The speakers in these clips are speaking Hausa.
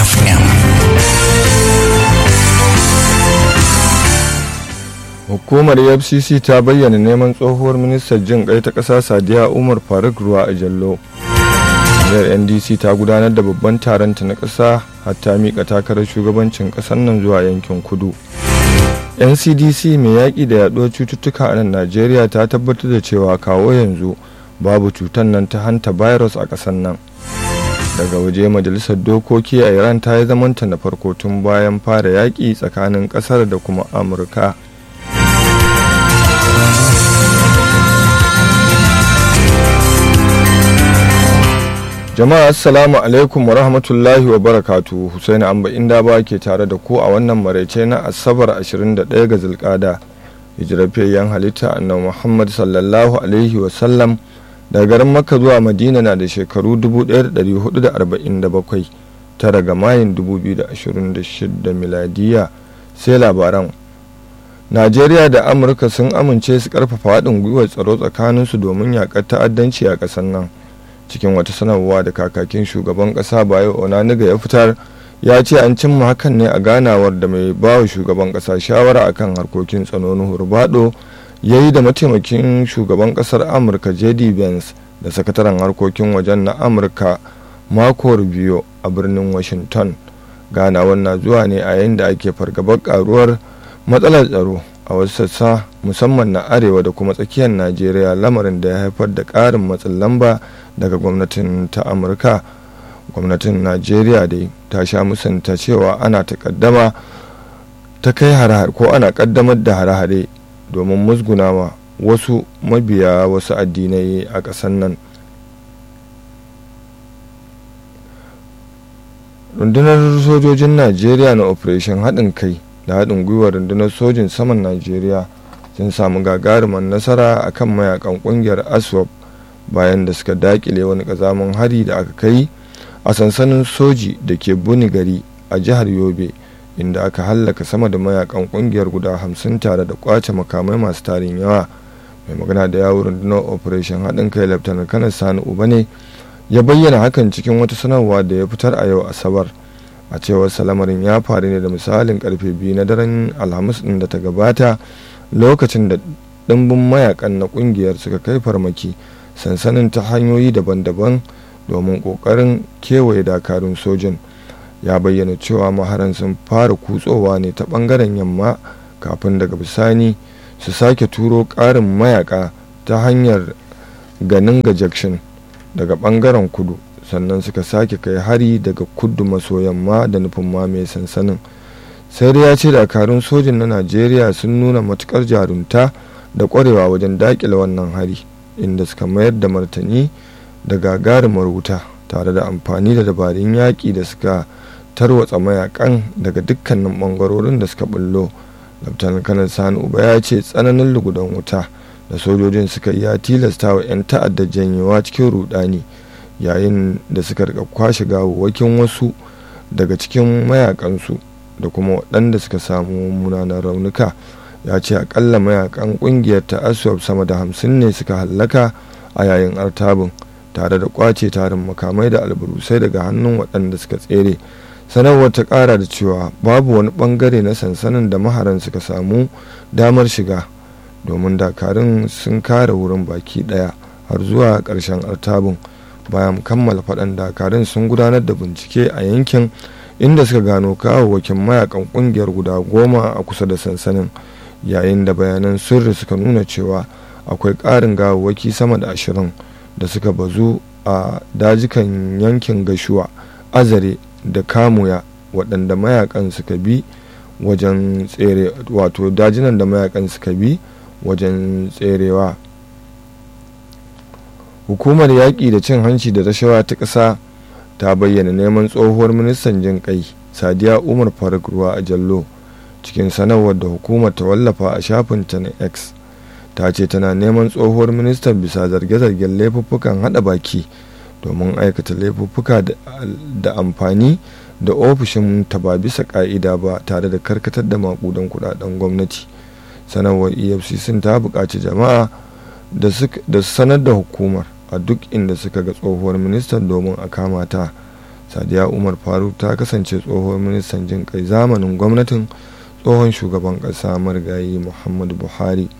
FM. Hukumar FCC ta bayyana neman tsohuwar ministan jin kai ta ƙasa Sadiya Umar Faruk Ruwa a Jallo. Jami'ar NDC ta gudanar da babban taronta na ƙasa hatta miƙa takarar shugabancin ƙasar nan zuwa yankin kudu. NCDC mai yaƙi da yaɗuwar cututtuka a nan Najeriya ta tabbatar da cewa kawo yanzu babu cutar nan ta hanta virus a ƙasar nan. daga waje majalisar dokoki a iran ta yi zamanta na farko tun bayan fara yaƙi tsakanin ƙasar da kuma amurka jama'a assalamu alaikum wa rahmatullahi wa barakatu husaini amba inda ba ke tare da ku a wannan maraice na asabar 21 ga zulkada hijirafiyayyen halitta annabi muhammad sallallahu alaihi wasallam daga garin makka zuwa madina na da shekaru 1447 tara ga mayin 2026 miladiya sai labaran najeriya da amurka sun amince su karfafa haɗin gwiwar tsaro tsakaninsu domin yaƙar ta'addanci a ƙasar nan cikin wata sanarwa da kakakin shugaban ƙasa bayo onaniga ya fitar ya ce an cimma hakan ne a ganawar da mai bawa shugaban ƙasa shawara akan harkokin tsanonin hurbado ya yi da mataimakin shugaban kasar amurka jd vance da sakataren harkokin wajen na amurka mako rubio a birnin washington ganawar na zuwa ne a yayin da ake fargabar karuwar matsalar tsaro a wasu sassa musamman na arewa da kuma tsakiyar najeriya lamarin da ya haifar da ƙarin matsin lamba daga gwamnatin ta amurka gwamnatin najeriya dai ta sha musanta cewa ana takaddama ta kai hare ko ana kaddamar da hare-hare domin musgunawa wasu mabiya wasu addinai a ƙasar nan rundunar sojojin najeriya na operation haɗin kai da haɗin gwiwar rundunar sojin saman najeriya sun samu gagarumar nasara a kan mayakan ƙungiyar aswap bayan da suka dakile wani ƙazamin hari da aka kai a sansanin soji da ke buni gari a jihar yobe inda aka hallaka sama da mayakan kungiyar guda hamsin tare da kwace makamai masu tarin yawa mai magana da yawon rundunar operation haɗin kai laftanar kanar sani uba ne ya bayyana hakan cikin wata sanarwa da ya fitar a yau asabar a cewar salamarin ya faru ne da misalin karfe biyu na daren alhamis ɗin da ta gabata lokacin da ɗimbin mayakan na kungiyar suka kai farmaki sansanin ta hanyoyi daban-daban domin ƙoƙarin kewaye dakarun sojin ya bayyana cewa maharan sun fara kutsowa ne ta bangaren yamma kafin daga bisani su sake turo ƙarin mayaka ta hanyar ganin ga jackson daga bangaren kudu sannan suka sake kai hari daga kudu maso yamma da nufin mamaye sansanin sai dai ya ce dakarun sojin na najeriya sun nuna matukar jarunta da kwarewa wajen dakile wannan hari inda suka mayar da martani da gagarumar wuta tare da amfani da dabarun yaƙi da suka tarwatsa mayakan daga dukkanin bangarorin da suka bullo laftanar kanar sani uba ya ce tsananin lugudan wuta da sojojin suka yi ya tilasta wa 'yan ta'adda janyewa cikin rudani yayin da suka rika kwashe gawawwakin wasu daga cikin mayakansu da kuma waɗanda suka samu munanan raunuka ya ce akalla mayakan ƙungiyar ta aswab sama da hamsin ne suka hallaka a yayin artabin tare da kwace tarin makamai da alburusai daga hannun waɗanda suka tsere sanarwar ta kara da cewa babu wani bangare na sansanin da maharan suka samu damar shiga domin dakarun sun kare wurin baki daya har zuwa karshen artabin bayan kammala faɗan dakarun sun gudanar da bincike a yankin inda suka gano kawawwakin mayakan kungiyar guda goma a kusa da sansanin yayin da bayanan sirri suka nuna cewa akwai ƙarin gawawwaki sama da ashirin da suka bazu a dajikan yankin gashuwa azare da kamuya waɗanda mayakan suka bi wajen tsere wato dajinan da mayakan suka bi wajen tserewa hukumar yaƙi da cin hanci da rashawa ta ƙasa ta bayyana neman tsohuwar ministan jin kai sadiya umar faruk ruwa a jallo cikin sanarwar da hukumar ta wallafa a shafinta na x ta ce tana neman tsohuwar ministan bisa zarge-zargen laifuffukan hada baki domin aikata laifuffuka da amfani da ofishin ta ba bisa ka'ida ba tare da karkatar da makudan kudaden gwamnati sanarwar efcc ta buƙaci jama'a da su sanar da hukumar a duk inda suka ga tsohuwar ministan domin a kama ta sadiya umar faruk ta kasance tsohon ministan jin kai zamanin gwamnatin tsohon shugaban ƙasa marigayi muhammadu buhari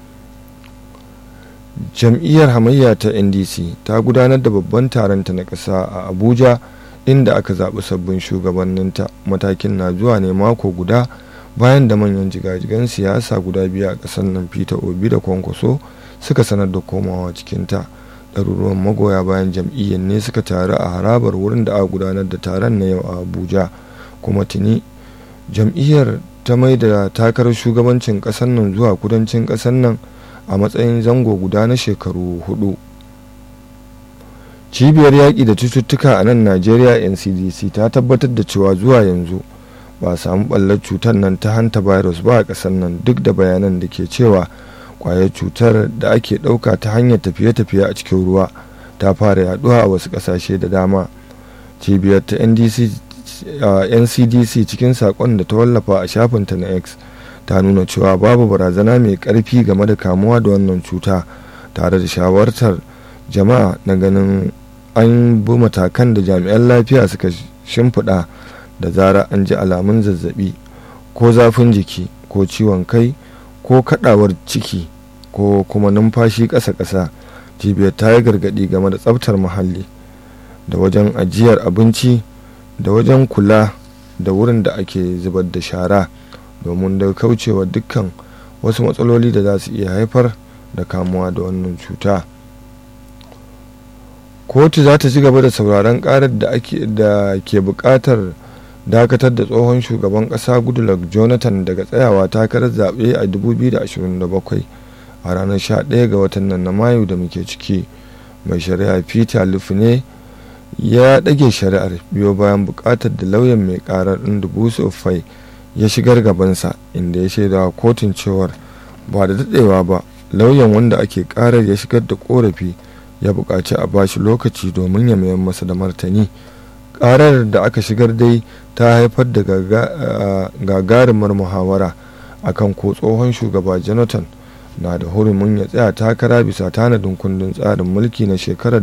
jam'iyyar hamayya ta ndc ta gudanar da babban taronta na ƙasa a abuja inda aka zaɓi sabbin shugabanninta matakin na zuwa ne mako guda bayan da manyan jigajigan siyasa guda biyu a ƙasar nan peter obi da kwankwaso suka sanar da komawa cikinta ɗaruruwan magoya bayan jam'iyyar ne suka taru a harabar wurin da aka gudanar da taron na yau a abuja kuma tuni jam'iyyar ta mai da takarar shugabancin ƙasar nan zuwa kudancin ƙasar nan a matsayin zango guda na shekaru hudu cibiyar yaƙi da cututtuka a nan najeriya ncdc ta tabbatar da cewa zuwa yanzu ba a samu ɓallar cutar nan ta hanta virus ba a ƙasar nan duk da bayanan da ke cewa kwayar cutar da ake ɗauka ta hanyar tafiye-tafiye a cikin ruwa ta fara yaduwa a wasu ƙasashe da dama cibiyar ta ncdc cikin saƙon da ta wallafa a shafinta na x ta nuna cewa babu barazana mai ƙarfi game da kamuwa da wannan cuta tare da shawartar jama'a na ganin an bi matakan da jami'an lafiya suka shimfiɗa da zara an ji alamun zazzabi ko zafin jiki ko ciwon kai ko kadawar ciki ko kuma numfashi ƙasa-ƙasa cibiyar ta yi gargaɗi game da tsaftar muhalli da wajen ajiyar abinci da wajen kula da wurin da ake zubar da shara domin da kaucewa dukkan wasu matsaloli da za su iya haifar da kamuwa da wannan cuta kotu za ta ci gaba da sauraron karar da ke buƙatar dakatar da tsohon shugaban kasa goodluck jonathan daga tsayawa takarar zaɓe a 2027 a ranar 11 ga watan nan na mayu da muke ciki mai shari'a peter lufne ya ɗage shari'ar biyo bayan buƙatar da lauyan mai ƙarar ɗin dubusu fai ya shigar gabansa inda ya shaida kotun cewar ba da daɗewa ba lauyan wanda ake ƙarar ya shigar da ƙorafi ya buƙaci a bashi lokaci domin ya mayar masa da martani karar da aka shigar dai ta haifar da gagarumar muhawara akan ko tsohon shugaba jonathan na da hurumin ya tsaya takara bisa tanadin kundin tsarin mulki na shekarar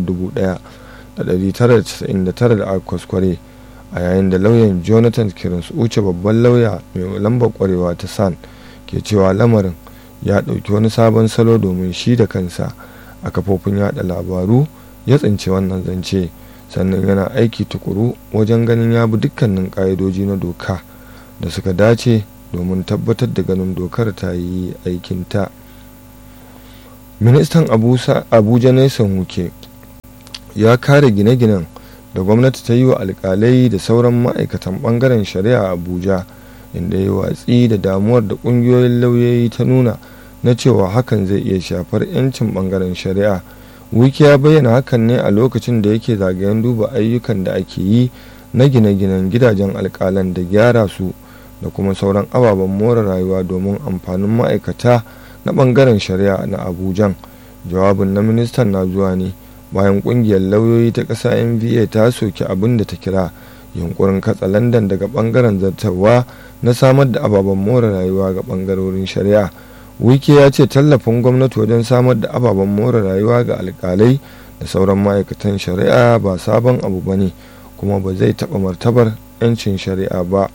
1999 da aka kwaskware a yayin da lauyan jonathan kiransu uce babban lauya mai lambar kwarewa ta san ke cewa lamarin ya ɗauki wani sabon salo domin shi da kansa a kafofin yada labaru ya tsinci wannan zance. sannan yana aiki tukuru wajen ganin ya bi dukkanin ƙa'idoji na doka da suka dace domin tabbatar da ganin dokar ta yi aikinta ministan abuja nelson wuke ya kare gine-ginen da gwamnati ta yi wa alkalai da sauran ma'aikatan bangaren shari'a a abuja inda ya watsi da damuwar da ƙungiyoyin lauyoyi ta nuna na cewa hakan zai iya shafar 'yancin bangaren shari'a wiki ya bayyana hakan ne a lokacin da yake zagayen duba ayyukan da ake yi na gine-ginen gidajen alkalan da gyara su da kuma sauran ababen more rayuwa domin amfanin ma'aikata na bangaren shari'a na abujan jawabin na ministan na zuwa ne bayan kungiyar lauyoyi ta ƙasa nva ta soki abin da ta kira yunkurin katsa landan daga bangaren zartarwa na samar da ababen more rayuwa ga bangarorin shari'a wike ya ce tallafin gwamnati wajen samar da ababen more rayuwa ga alkalai da sauran ma'aikatan shari'a ba sabon abu ba ne kuma ba zai taɓa martabar 'yancin shari'a ba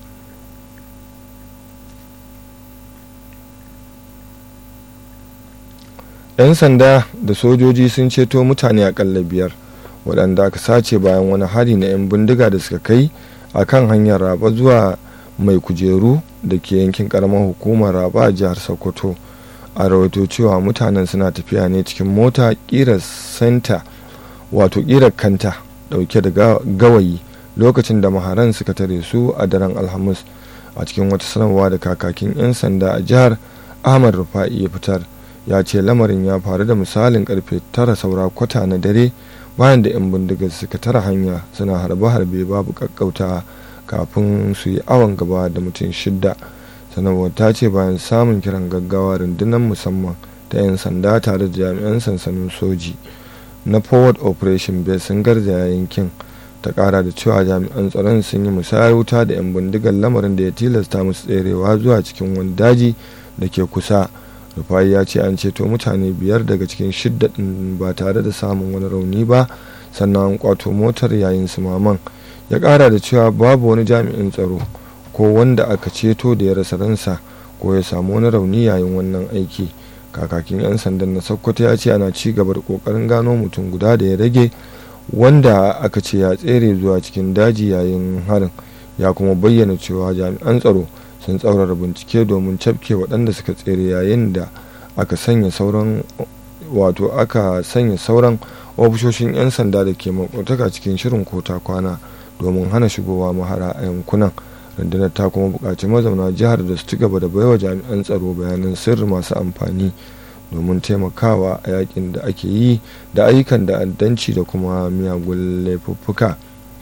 yan sanda da sojoji sun ceto mutane akalla biyar waɗanda aka sace bayan wani hari na 'yan bindiga da suka kai a kan hanyar raba zuwa mai kujeru da ke yankin karamar hukumar raba a jihar sokoto a rawaito cewa mutanen suna tafiya ne cikin mota ƙirar senta wato ƙirar kanta ɗauke da gawayi lokacin da maharan suka tare su a daren alhamis a cikin wata sanarwa da kakakin 'yan sanda a jihar ahmad rufa'i ya fitar ya ce lamarin ya faru da misalin karfe tara saura kwata na dare bayan da 'yan bindigar suka tara hanya suna harbe-harbe babu kakkauta kafin su yi awon gaba da mutum shidda sanarwar ta ce bayan samun kiran gaggawa rundunar musamman ta 'yan sanda tare da jami'an sansanin soji na forward operation base sun garzaya yankin ta kara da cewa jami'an tsaron sun yi musayar wuta da 'yan bindigar lamarin da ya tilasta musu tserewa zuwa cikin wani daji da ke kusa rufai ya ce an ceto mutane biyar daga cikin shidda ɗin ba tare da samun wani rauni ba sannan an kwato motar yayin su maman ya ƙara da cewa babu wani jami'in tsaro ko wanda aka ceto da ya rasa ransa ko ya samu wani rauni yayin wannan aiki kakakin 'yan sandan na sokoto ya ce ana ci gaba da kokarin gano mutum guda da ya rage wanda aka ce ya tsere zuwa cikin daji yayin harin ya kuma bayyana cewa jami'an tsaro sun tsaurara bincike domin cafke waɗanda suka tsere yayin da aka sanya sauran wato aka sanya sauran ofishoshin 'yan sanda da ke makwataka cikin shirin kota kwana domin hana shigowa mahara a yankunan rundunar ta kuma buƙaci mazauna jihar da su ci gaba da baiwa jami'an tsaro bayanan sirri masu amfani domin taimakawa a yakin da ake yi da ayyukan da'addanci da kuma miyagun laifuffuka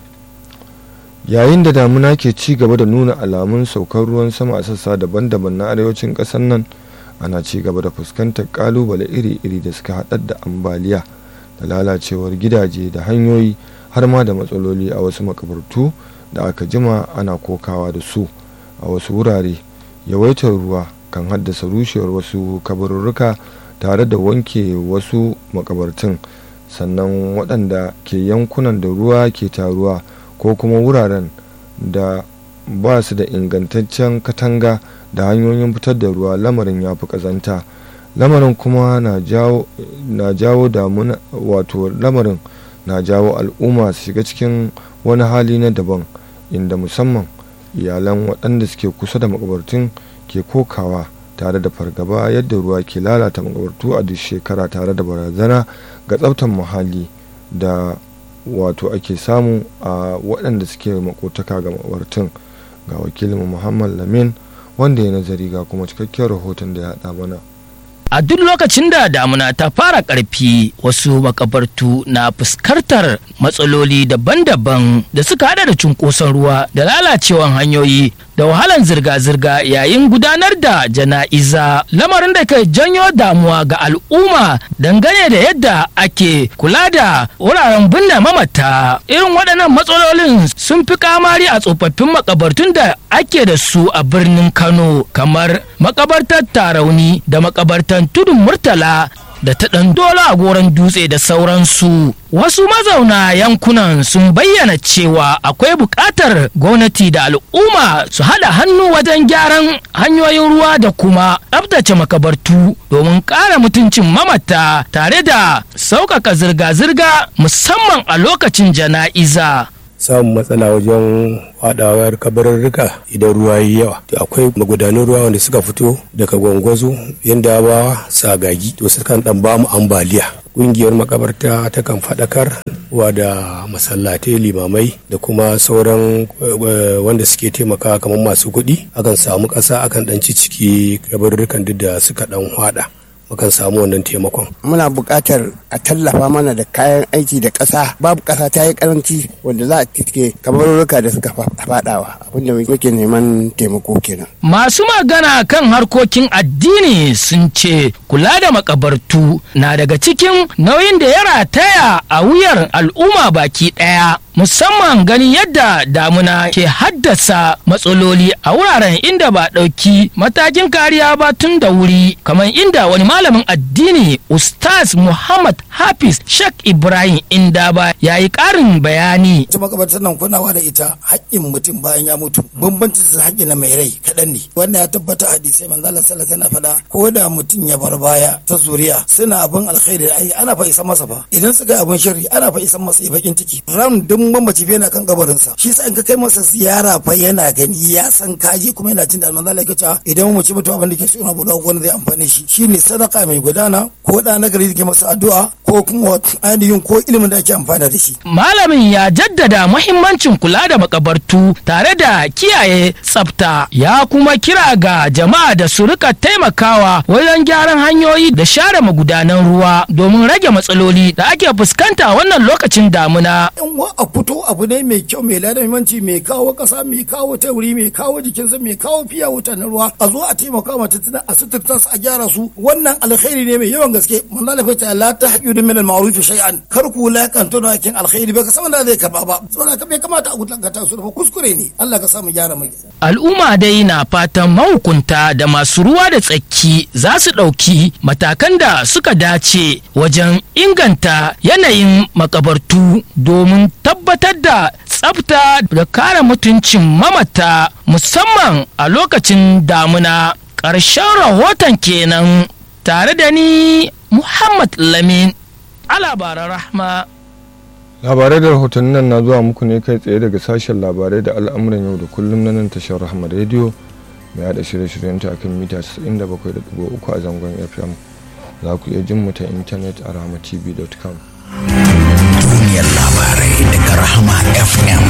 yayin da damuna ke ci gaba da nuna alamun saukar ruwan sama a sassa daban-daban na arewacin ƙasar nan ana ci gaba da fuskantar kalubale iri-iri da suka haɗar da ambaliya da lalacewar gidaje da hanyoyi har ma da matsaloli a wasu makabartu da aka jima ana kokawa da su a wasu wurare yawaitar ruwa kan haddasa rushewar wasu kabarurruka tare da wanke wasu makabartun sannan waɗanda ke yankunan da ruwa ke taruwa ko kuma wuraren da ba su da ingantaccen katanga da hanyoyin fitar da ruwa lamarin ya fi ƙazanta lamarin kuma na jawo damuna wato lamarin na jawo al'umma su shiga cikin wani hali na daban inda musamman iyalan waɗanda suke kusa da makabartun ke kokawa tare da fargaba yadda ruwa ke lalata makabartu a duk shekara tare da barazana ga tsaftar muhalli da wato ake samu a waɗanda suke makotaka ga makabartun ga wakilin muhammad lamin wanda ya nazari ga kuma cikakken rahoton da ya haɗa mana a duk lokacin da damuna ta fara ƙarfi wasu makabartu na fuskantar matsaloli daban-daban da suka hada da cunkoson ruwa da lalacewan hanyoyi da wahalan zirga-zirga yayin gudanar da jana'iza lamarin da ke janyo damuwa ga al'umma dangane da yadda ake kula da wuraren binne mamata irin waɗannan matsalolin sun fi kamari a tsofaffin makabartun da ake da su a birnin kano kamar makabartar tarauni da makabartar tudun murtala da ta ɗan dola a goron dutse da sauransu wasu mazauna yankunan sun bayyana cewa akwai buƙatar gwamnati da al'umma su haɗa hannu wajen gyaran hanyoyin ruwa da kuma tsabtace makabartu domin ƙara mutuncin mamata tare da sauƙaƙa zirga-zirga musamman a lokacin jana'iza samun matsala wajen fadawar kabarurruka idan ruwa yi yawa to akwai magudanun ruwa wanda suka fito daga gwangwazo yanda ba sagagi to sukan dan bamu ambaliya kungiyar makabarta ta kan fadakar wa da masallatai limamai da kuma sauran wanda suke taimaka kamar masu kuɗi akan samu ƙasa akan dan ciki kabarurrukan duk da suka dan hwada mukan samu wannan taimakon. Muna buƙatar a tallafa mana da kayan aiki da ƙasa babu ƙasa ta yi karanci wanda za a tike kabarurruka da suka faɗawa abinda muke neman taimako kenan. Masu magana kan harkokin addini sun ce kula da makabartu na daga cikin nauyin da ya rataya a wuyar al'umma baki ɗaya. musamman ganin yadda damuna ke haddasa matsaloli a wuraren inda ba ɗauki matakin kariya ba tun da wuri kamar inda wani malamin addini ustaz muhammad hafiz shek ibrahim inda ba ya yi ƙarin bayani ita makabartar nan kunawa da ita haƙƙin mutum bayan ya mutu bambanci da haƙƙi na mai rai kaɗan ne wannan ya tabbata hadisai manzala sallallahu alaihi faɗa ko da mutum ya bar baya ta zuriya suna abin alkhairi da ai ana fa isa masa fa idan suka yi abin shari ana fa isa masa bakin ciki ran duk mamaci fa yana kan kabarinsa shi sa in ka kai masa ziyara fa yana gani ya san kaji kuma yana jin da manzo Allah cewa idan mamaci mutu abin da ke so na buɗa wani zai amfane shi shine sadaka mai gudana ko da nagari da ke masa addu'a ko kuma ainihin ko ilimin da ake amfana da shi malamin ya jaddada muhimmancin kula da makabartu tare da kiyaye tsafta ya kuma kira ga jama'a da su rika taimakawa wajen gyaran hanyoyi da share magudanan ruwa domin rage matsaloli da ake fuskanta wannan lokacin damuna in wa a fito abu ne mai kyau mai ladamanci mai kawo kasa mai kawo tauri mai kawo jikinsa mai kawo fiya wuta na ruwa a zo a taimaka ma tattalin a suturta su a gyara su wannan alkhairi ne mai yawan gaske manzo Allah ta la tahqidu min al-ma'ruf shay'an kar ku lakanto da kin alkhairi ba ka san da zai karba ba saboda ka bai kamata a gutanta su ba kuskure ne Allah ka sa mu gyara mai al'umma dai na fatan mahukunta da masu ruwa da tsaki za su ɗauki matakan da suka dace wajen inganta yanayin makabartu domin tabbatar da tsafta da kare mutuncin mamata musamman a lokacin damuna ƙarshen rahoton kenan tare da ni muhammad lamin alabaran rahma labarai da rahotannin nan na zuwa muku ne kai tsaye daga sashen labarai da al'amuran yau da kullum na nan tashar rahama rediyo mai haɗa shirye-shiryen ta akan mita 97.3 a zangon fm za ku iya jin mu ta intanet a rahamatv.com duniyar labarai daga rahama fm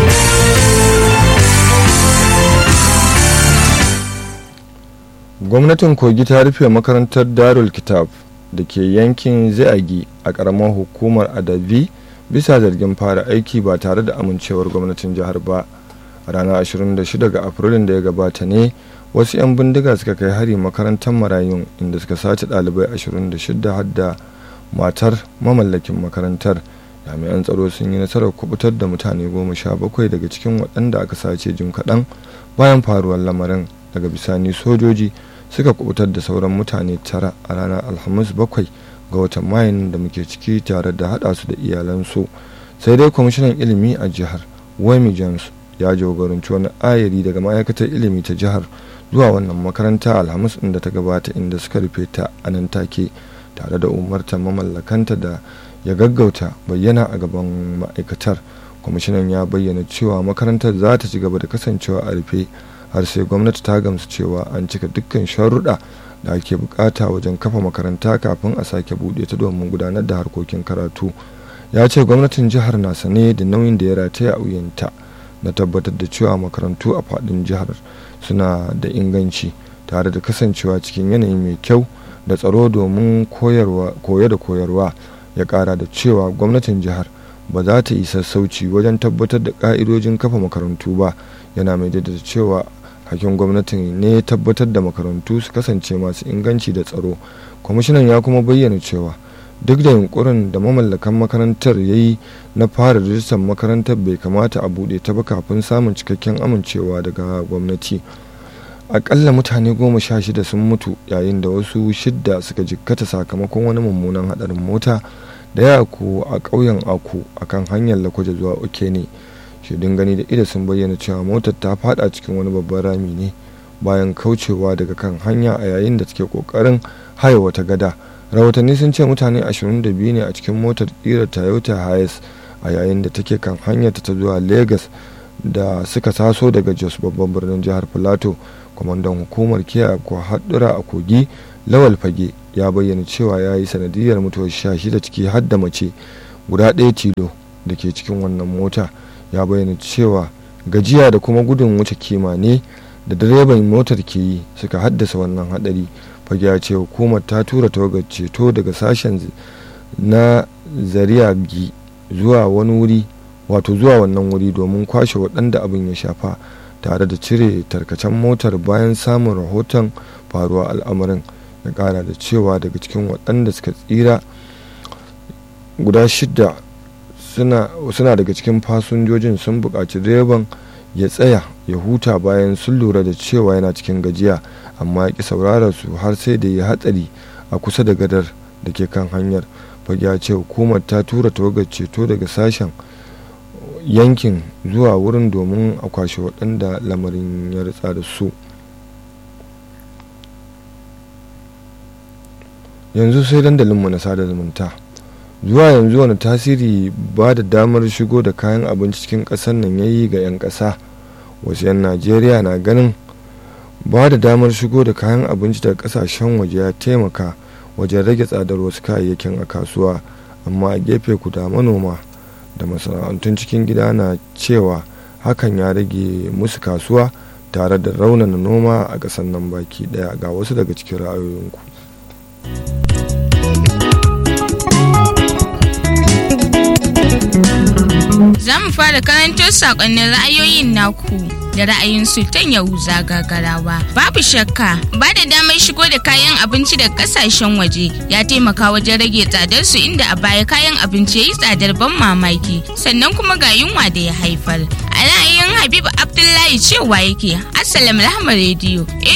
gwamnatin kogi ta rufe makarantar darul kitab da ke yankin zaiagi a ƙaramar hukumar adabi bisa zargin fara aiki ba tare da amincewar gwamnatin jihar ba a ranar 26 ga afrilun da ya gabata ne wasu 'yan bindiga suka kai hari makarantar marayun inda suka sace ɗalibai 26 har da matar mamallakin makarantar jami'an tsaro sun yi nasarar kubutar da mutane goma sha bakwai daga cikin waɗanda aka sace jim kaɗan bayan faruwar lamarin daga bisani sojoji suka kubutar da sauran mutane tara a ranar alhamis bakwai ga watan mayun da muke ciki tare da haɗa su da iyalansu sai dai kwamishinan ilimi a jihar wemi james ya jagoranci wani ayari daga ma'aikatar ilimi ta jihar zuwa wannan makaranta alhamis inda ta gabata inda suka rufe ta a nan take tare da umartar mamallakanta da ya gaggauta bayyana a gaban ma'aikatar kwamishinan ya bayyana cewa makarantar za ta ci gaba da kasancewa a rufe har sai gwamnati ta gamsu cewa an cika dukkan sharuɗa da ake bukata wajen kafa makaranta kafin a sake buɗe ta domin gudanar da harkokin karatu ya ce gwamnatin jihar na sane da nauyin da ya rataya a wuyanta na tabbatar da cewa makarantu a faɗin jihar suna da inganci tare da kasancewa cikin yanayi mai kyau da tsaro domin koyo da koyarwa ya ƙara da cewa gwamnatin jihar ba za ta yi sassauci wajen tabbatar da ƙa'idojin kafa makarantu ba yana mai da cewa hakin gwamnatin ne tabbatar da makarantu su kasance masu inganci da tsaro kwamishinan ya kuma bayyana cewa duk da yunkurin da mamallakan makarantar ya yi na fara rijistar makarantar bai kamata a buɗe ta ba kafin samun cikakken amincewa daga gwamnati akalla mutane goma sha shida sun mutu yayin da wasu shidda suka jikkata sakamakon wani mummunan hadarin mota da ya aku a ƙauyen aku akan hanyar lakwaje zuwa okene shaidun gani da ida sun bayyana cewa motar ta fada cikin wani babban rami ne bayan kaucewa daga kan hanya a yayin da take kokarin haya wata gada rahotanni sun ce mutane 22 ne a cikin motar ƙira toyota hiace a yayin da take kan hanyar ta zuwa lagos da suka taso daga jos babban birnin jihar plateau kwamandan hukumar kiyaye haɗura a kogi lawal fage ya bayyana cewa ya yi sanadiyar mutuwar sha shida ciki har da mace guda ɗaya tilo da ke cikin wannan mota ya bayyana cewa gajiya da kuma gudun wuce kima ne da direban motar ke yi suka haddasa wannan hadari fage ya ce hukumar ta tura tawagar ceto daga sashen na zariyagi zuwa wani wuri wato zuwa wannan wuri domin kwashe waɗanda abin ya shafa tare da cire tarkacen motar bayan samun rahoton faruwa al'amarin ya kara da cewa daga cikin waɗanda suka tsira guda shida suna daga cikin fasinjojin sun buƙaci direban ya tsaya ya huta bayan sun lura da cewa yana cikin gajiya amma ya ƙi saurara su har sai da ya hatsari a kusa da gadar da ke kan hanyar fage ya ce hukumar ta tura tawagar ceto daga sashen yankin zuwa wurin domin a kwashe waɗanda lamarin ya ritsa da su yanzu sai dandalinmu na sada zumunta zuwa yanzu wani tasiri ba da damar shigo da kayan abinci cikin ƙasar nan ya yi ga 'yan ƙasa wasu 'yan najeriya na ganin ba da damar shigo da kayan abinci daga ƙasashen waje ya taimaka wajen rage tsadar wasu kayayyakin a kasuwa amma a gefe guda manoma da masana'antun cikin gida na cewa hakan ya rage musu kasuwa tare da raunana noma a ƙasar nan baki ɗaya ga wasu daga cikin ra'ayoyinku. Za mu fara karanto sakonnin ra'ayoyin naku da ra'ayin Sultan Yahuza gagarawa. Babu shakka ba da damar shigo da kayan abinci daga kasashen waje ya taimaka wajen rage tsadar su inda a baya kayan abinci ya yi tsadar ban mamaki sannan kuma ga yunwa da ya haifar. A ra'ayin Habib Abdullahi cewa yake Assalam Rahma Radio. Eh